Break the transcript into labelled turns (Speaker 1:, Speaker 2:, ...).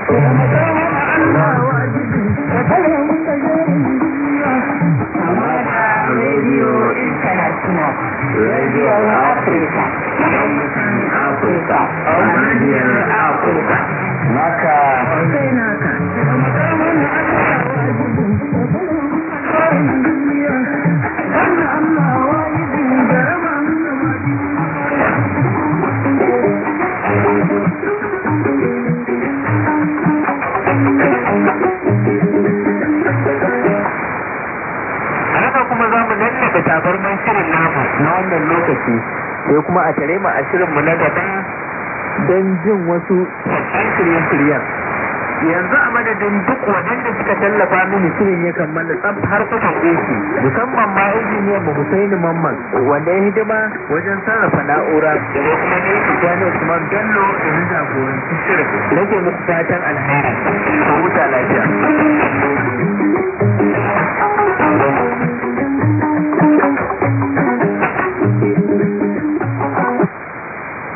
Speaker 1: Radio International, Radio Africa, Africa, Radio Africa. Maka sai naka.
Speaker 2: a haka kuma za mu lallaɓe tabarman shirin namu na wannan lokaci sai kuma a tare mu a shirinmu na gaba don jin wasu sabbin shirye-shiryen yanzu a madadin duk waɗanda suka tallafa mini shirin ya kammala tsab har kusan AC musamman ma injiniyan mu Husaini Mamman wanda ya hidima wajen sarrafa na'ura da kuma ne Tijjani Usman Bello da na jagoranci shirin nake muku fatan alheri ko huta lafiya